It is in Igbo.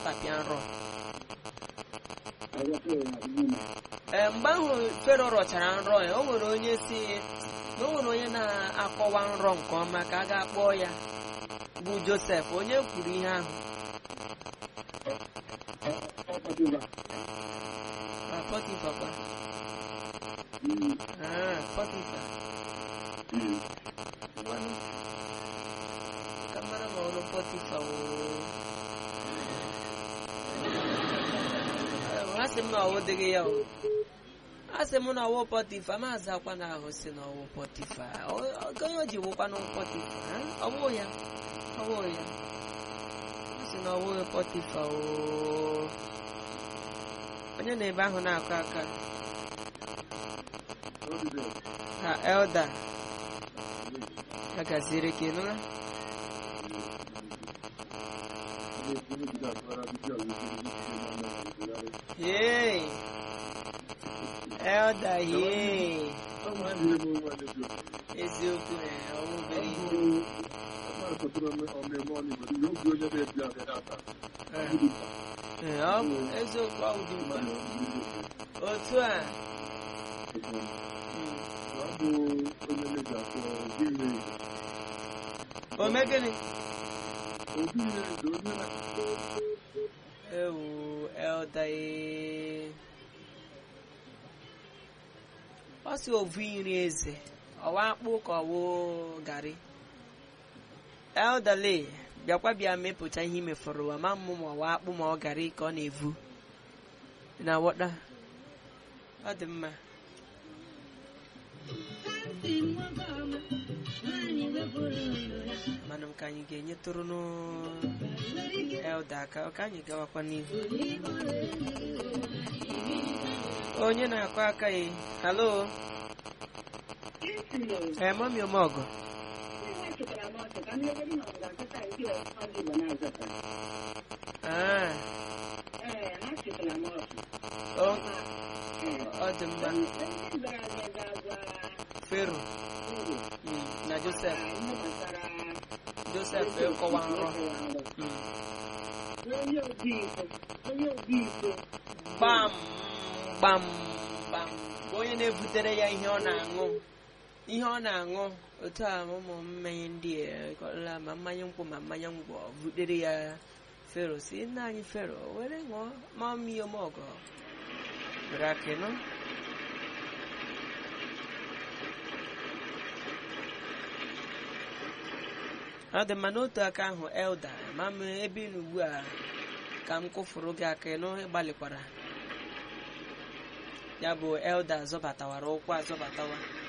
sapịa nrọ ee mgbe ahụ fero rọchara nrọ ya o nwere onye si na o nwere onye na-akọwa nrọ nke ọma ka a ga-akpọ ya bụ josef onye kwuru ihe ahụ Ah, Pọtifa kwa Ah, Pọtifa Ngwanụ, ka mara ma ọrụ Pọtifa woo ha sị m na ọwụ dịghị ya o a sị m na ọwụ pọtifa maazị akwa na ahụ si na ọwụ pọtifa Ọ- ọ- onye o ji wụkwanụ pọtifa ha? ọwụ ya ọwụ ya a sị na ọwụ pọtifa o onye na ebe ahụ na-akụ aka ha elda ya gaziri ka ị nụla yee elda yee eziokwu ee, ọwụ obere ihe Ee, ọ bụ eziokwu ọ dị mkpa otu a ome gịnị ewu elda ee. ọ si ovu iri eze ọwa akpụ ka ọwụ garị eldale bịakwa bịa mepụta ihe imefọrọ ụwa ma mmụ ma ọwa akpụ ma ọ garị ka ọ na-evu Ị na-awọta ọ dị mma mana m ka anyị ga-enyetụrụ elda aka ka anyị gawakwa n'ihu onye na-akụ aka ya halo ee mami omeọgọ Ah, o- ọ dị mma fero mm, na josef josef ịkọwa nrọ Mm. gbam gbam gbam bụ onye na-ebutere ya ihe ọ na-aṅụ ihe ọ na-aṅụ otu a ụmụ mmanya ndị a kọrọla ma mmanya nkwụ ma mmanya ngwọ butere ya fero si nna anyị fero were ṅụọ ma mmiri ọmọgọ were aka nọ ọ dị mma n'otu aka ahụ elda ma m ebe ị nọ ugbu a ka m kụfụrụ gị aka ịnụ ịgbalịkwara ya bụ elda zọbatawara ụkwụ azọbatawa